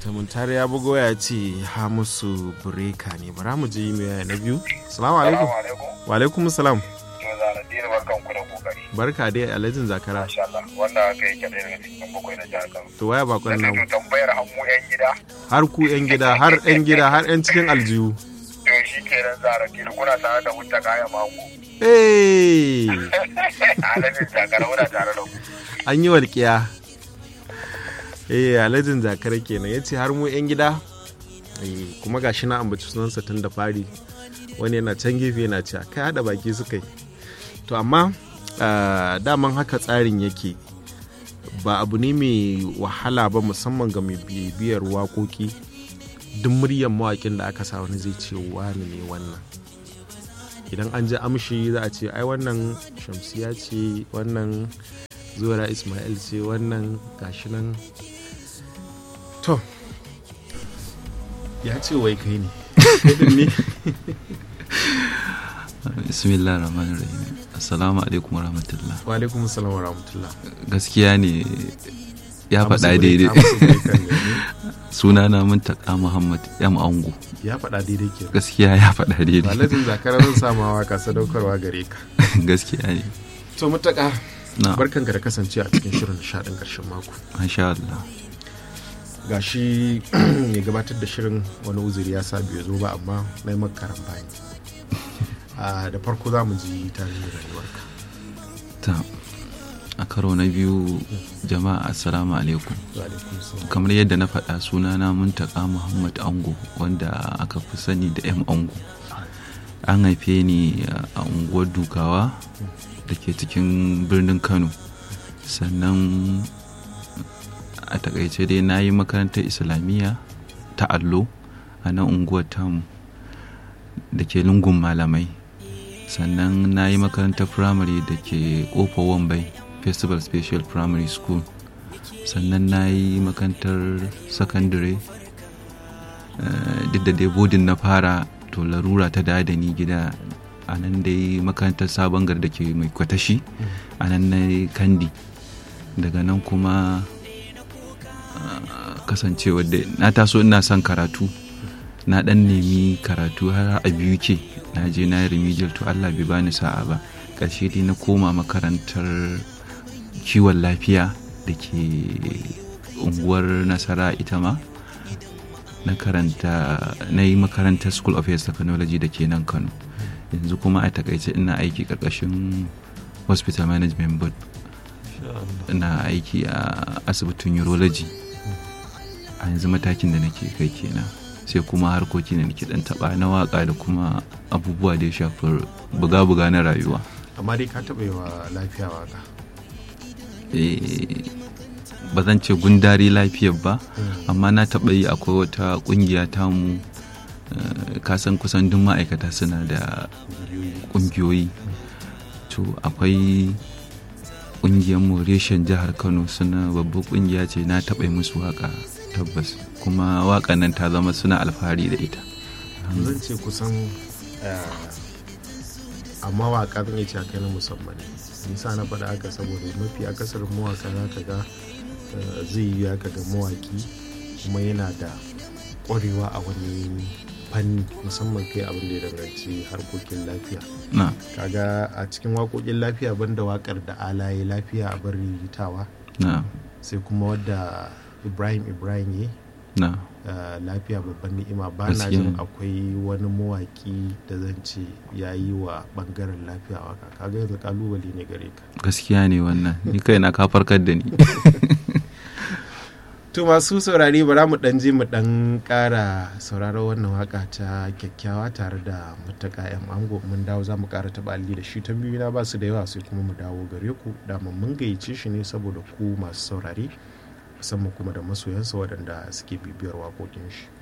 Tamuntare ya bugo ya ce ha musu bureka ne bara mu je mai na biyu. Salamu alaikum. Wa alaikum salam. Zaradini barkan ku da kokari. Barka dai alhajin zakara. Masha Allah. Wanda aka yi kyaɗe daga cikin bakwai na jihar Kano. To waya bakon Na nan. to tambayar hamu yan gida. Har ku yan gida har yan gida har yan cikin aljihu. To shi kenan Zaradini kuna tare da mutta kaya mako. Eh Alhaji Jakara muna tare da ku. an yi walƙiya. Eh alhajin zakara kenan ya ce har mu yan gida. Eh, kuma gashi na ambaci sunansa tun da fari wani yana can gefe yana ce kai hada baki suka yi to amma ah, daman haka tsarin yake ba abu ne mai wahala ba musamman ga mai bibiyar waƙoƙi duk muryar mawaƙin da aka sa wani zai ce wani ne wannan idan an ji amshi za a ce ai wannan shamsiya ce wannan zuwa ismail ce wannan gashi nan to ya ce wai kai ne kai din ne bismillah rahman rahim assalamu alaikum warahmatullah wa alaikum salam wa rahmatullah gaskiya ne ya Amsa faɗa break, daidai amsa break kan ne. sunana muntaka muhammad yam ango ya faɗa daidai ke gaskiya ya faɗa daidai Alhajin zakara zan sama waka sadaukarwa gare ka gaskiya ne to mutaka na barkanka da kasance a cikin shirin nishaɗin ƙarshen mako masha Allah gashi mai gabatar da shirin wani uzuri ya sa bai zo ba amma na yi maka karan bayani Ah, da farko za mu ji tarihin rayuwarka ta a karo na biyu jama'a assalamu alaikum Wa alaikum salam. kamar yadda na faɗa sunana muntaka muhammad ango wanda aka fi sani da yam ango an haife ni a unguwar dukawa da ke cikin birnin kano sannan a takaice dai na yi makarantar islamiyya ta allo a nan unguwar tamu da ke lungun malamai sannan na yi makarantar firamare da ke kofa wambai festival special primary school sannan na yi makarantar sakandare eh, duk da dai bodin na fara to larura ta da da ni gida a nan dai makarantar sabon gar da ke mai kwatashi a nan na yi kandi daga nan kuma ah, kasancewa da na taso ina son karatu na dan nemi karatu har a biyu ke na je na yi remedial to Allah bai bani sa'a ba ƙarshe dai na koma makarantar kiwon lafiya da ke unguwar nasara ita ma na karanta na yi makarantar school of health technology da ke nan kano yanzu kuma a takaice ina aiki ƙarƙashin hospital management board ina aiki a asibitin urology a yanzu matakin da nake kai kenan sai kuma harkoki da nake dan taba na waka da kuma abubuwa da ya shafi buga-buga na rayuwa amma dai ka taɓa yi wa lafiya waka Eh, ba zan ce gundari lafiyar ba amma na taɓa yi akwai wata ƙungiya tamu eh, kasan kusan duk ma'aikata suna da ƙungiyoyi to akwai ƙungiyar mu reshen jihar kano suna babbar ƙungiya ce na taɓa yi musu waka tabbas kuma waƙan nan ta zama suna alfahari da ita zan ce kusan eh, a mawaka zan iya cewa kai na musamman ne nisa na faɗa haka saboda mafi akasarin mawaka za ka ga eh, zai yi ka ga mawaki kuma yana da ƙwarewa a wani fanni musamman kai abin da ya danganci harkokin lafiya na kaga a cikin waƙoƙin lafiya banda waƙar da alaye lafiya a bar riritawa na sai kuma wadda ibrahim ibrahim ya na Uh, lafiya babban ni'ima ba na Gaskiya jin ne. akwai wani mawaki da zan ce ya yi wa bangaren lafiya waka kaga yanzu kalubale ne gare ka gaskiya ne wannan ni kaina ka farkar da ni to masu saurare bara mu dan je mu dan kara sauraron wannan waka ta kyakkyawa tare da mutaka yan ango mun dawo za mu kara taba alli da shi tambayoyi na ba su da yawa sai kuma mu dawo gare ku dama mun gayyace shi ne saboda ku masu saurare musamman kuma da masoyansa waɗanda suke bibiyar waƙoƙin shi